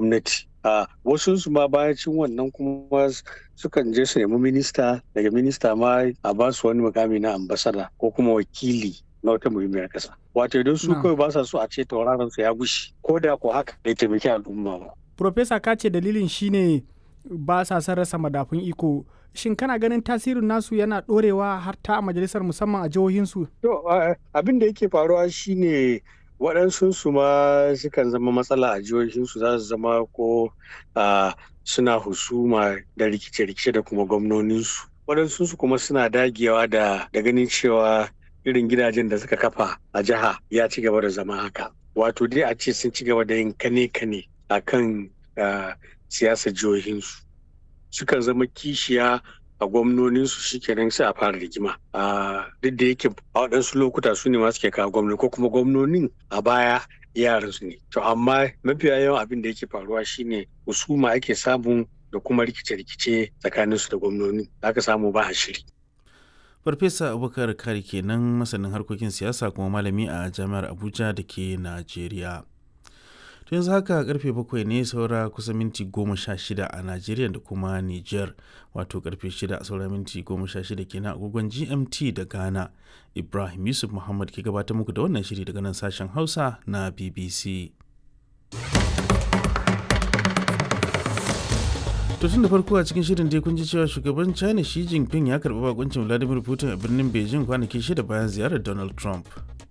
gwamnati a wasu su ma bayacin wannan kuma sukan je su nemi minista daga minista ma a ba su wani mukami na ambasada ko kuma wakili na wata muhimmiyar kasa wato idan su kawai ba sa so a ce tauraron su ya gushi ko da ko haka bai taimaki al'umma ba Profesa ka ce dalilin shine ba sa son rasa madafun iko shin kana ganin tasirin nasu yana dorewa har ta a majalisar musamman a jihohinsu? To abin da yake faruwa shine waɗansu su ma sukan zama matsala a jihohinsu za su zama ko suna husuma da rikice-rikice da kuma gwamnoninsu. Waɗansu su kuma suna dagewa da ganin cewa irin gidajen da suka kafa a jiha ya ci gaba da zama haka. Wato dai a ce sun ci gaba da yin kane-kane a kan siyasar jihohinsu. Sukan zama kishiya a gwamnoninsu shikenan sai a fara rigima a duk da yake a waɗansu lokuta su ne masu ke kawo gwamnati ko kuma gwamnonin a baya yaran su ne to amma mafiya yawan abin da yake faruwa shine husuma ake samu da kuma rikice-rikice tsakanin su da gwamnonin aka samu ba a shiri farfesa abubakar kari kenan masanin harkokin siyasa kuma malami a jami'ar abuja da ke najeriya to yanzu haka karfe bakwai ne saura kusa minti goma sha shida a najeriya da kuma niger wato karfe shida saura minti goma sha shida kenan agogon gmt da ghana ibrahim yusuf muhammad ke gabatar muku da wannan shiri daga nan sashen hausa na bbc to tun da farko a cikin shirin dai kun ji cewa shugaban china xi jinping ya karbi bakuncin vladimir putin a birnin beijing kwanaki shida bayan ziyarar donald trump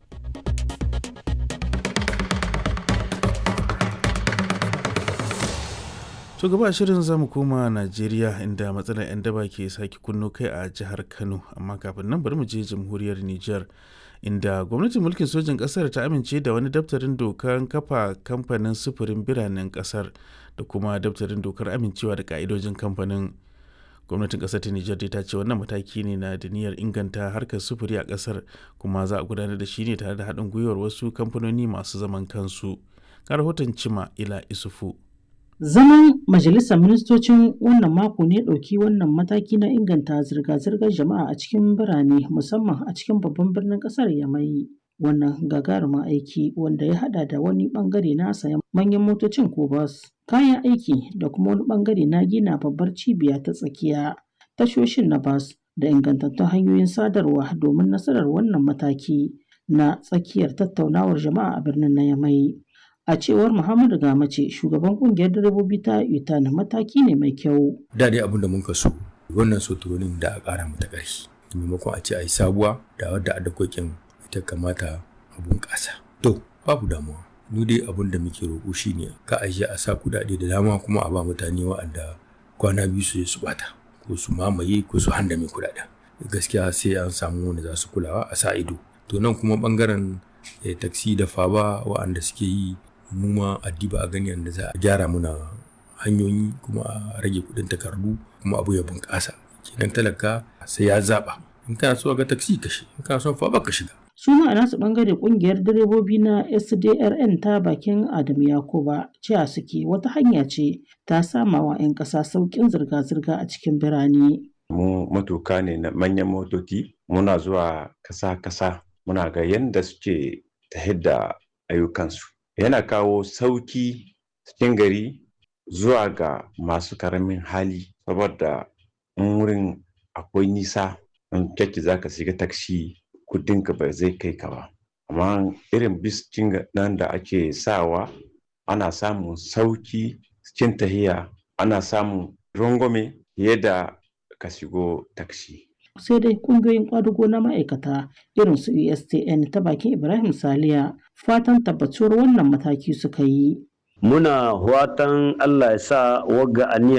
To gaba shirin zamu koma Najeriya inda matsalar 'yan daba ke sake kunno kai a jihar Kano amma kafin nan bari mu je jamhuriyar Nijar inda gwamnatin mulkin sojin kasar ta amince da wani daftarin dokar kafa kamfanin sufurin biranen kasar da kuma daftarin dokar amincewa da ka'idojin kamfanin gwamnatin kasar ta Nijar ta ce wannan mataki ne na da niyyar inganta harkar sufuri a kasar kuma za a gudanar da shi ne tare da haɗin gwiwar wasu kamfanoni masu zaman kansu. Ga rahoton Cima Ila Isufu. Zaman Majalisar Ministocin wannan mako ne ɗauki wannan mataki na inganta zirga-zirgar jama'a a cikin birane musamman a cikin babban birnin ƙasar Yamai. Wannan gagarumin aiki wanda ya haɗa da wani ɓangare na sayan manyan motocin ko bas, kayan aiki da kuma wani ɓangare na gina babbar cibiya ta tsakiya, tashoshin na bas da ingantattun hanyoyin sadarwa domin nasarar wannan mataki na tsakiyar tattaunawar jama'a a birnin na Yamai. A cewar Muhammadu Gamace, shugaban kungiyar direbobi ta UTAN mataki ne mai kyau. Da dai abin da muka so, wannan soturonin da a ƙara mata ƙarfi. Maimakon a ce a yi sabuwa da wadda a dakokin ita kamata a bunƙasa. To, babu damuwa. Mu dai abin da muke roƙo shi ne ka a a sa kuɗaɗe da dama kuma a ba mutane wa'anda kwana biyu su su bata ko su mamaye ko su handame kuɗaɗen. Gaskiya sai an samu wanda za su kulawa a sa ido. To nan kuma ɓangaren taksi da faba wa'anda suke yi mu ma addiba a gani yadda za a gyara muna hanyoyi kuma a rage kudin takardu kuma abu ya bunƙasa kenan talaka sai ya zaba in kana so ga taksi ka shi in kana so fa ka shiga su ma a nasu bangare kungiyar direbobi na SDRN ta bakin Adam Yakuba cewa suke wata hanya ce ta sama wa 'yan ƙasa sauƙin zirga-zirga a cikin birane. Mu matuka ne na manyan motoci muna zuwa kasa-kasa muna ga yadda suke ta da ayyukansu. yana kawo sauki cikin gari zuwa ga masu karamin hali saboda in wurin akwai nisa in kyakki za ka shiga taksi kudinka ba zai kai ka ba amma irin biskin nan da ake sawa ana samun sauki cikin tahiya ana samun rangwame fiye da ka shigo taksi sai dai kungiyoyin kwadugo na ma'aikata irin su USTN ta bakin Ibrahim Saliya fatan tabbatuwar wannan mataki suka yi. Muna fatan Allah ya sa wagga aniyar